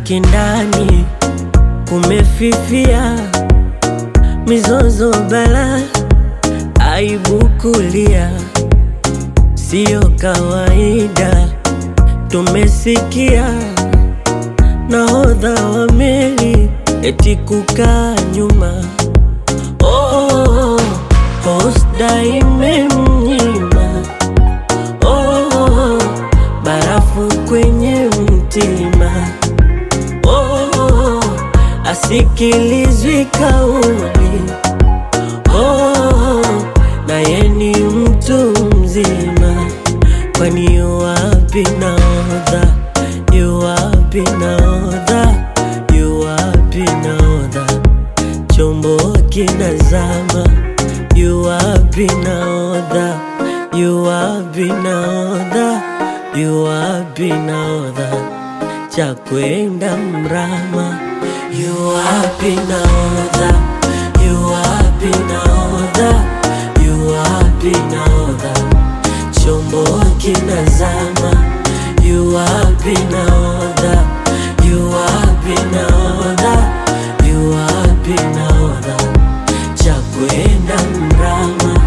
kindani kumefifia, mizozo bala, aibu kulia, siyo kawaida. Tumesikia nahodha wa meli eti kukaa nyuma, oh, hosda imemnyima, oh, barafu kwenye mtima oh, asikilizwi kauli oh, naye ni mtu mzima, kwani yuwapi nahodha? Yuwapi nahodha? Yuwapi nahodha? Chombo kinazama, yuwapi nahodha? Yuwapi nahodha? Yuwapi nahodha? cha kwenda mrama, yuwapi nahodha? Yuwapi nahodha? Yuwapi nahodha? Chombo kinazama, yuwapi nahodha? Yuwapi nahodha? Yuwapi nahodha? cha kwenda mrama.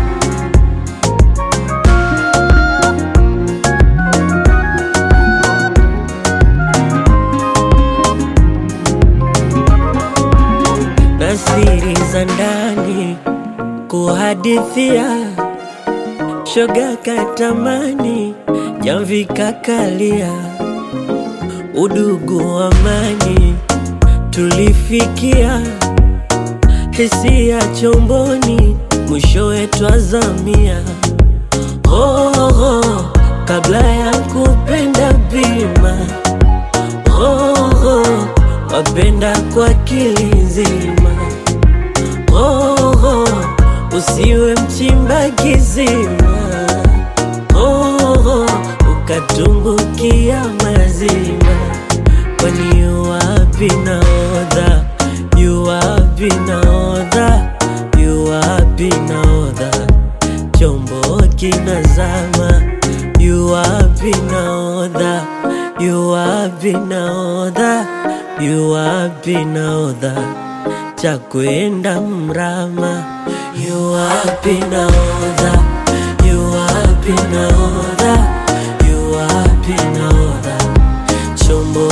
na siri za ndani kuhadithia, shoga katamani, jamvi kakalia, udugu amani tulifikia, hisia chomboni, mwishowe twazamia. Oh, oh, kabla ya kupenda bima oh, oh, wapenda kwa kilizima oh, oh, usiwe mchimba kizima oh, oh, ukatumbukia mazima, kwani yuwapi nahodha? Yuwapi nahodha? Yuwapi nahodha? chombo kinazama, yuwapi nahodha? Yuwapi nahodha? Yuwapi nahodha? cha kwenda mrama, yuwapi nahodha? Yuwapi nahodha? Yuwapi nahodha? chombo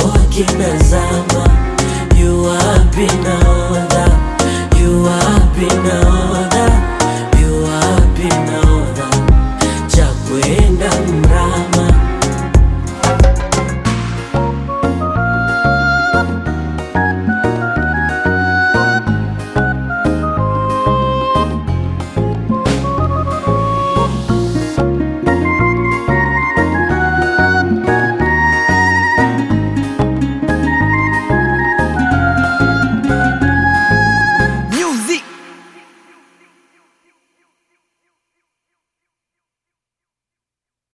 kinazama, yuwapi nahodha? Yuwapi nahodha?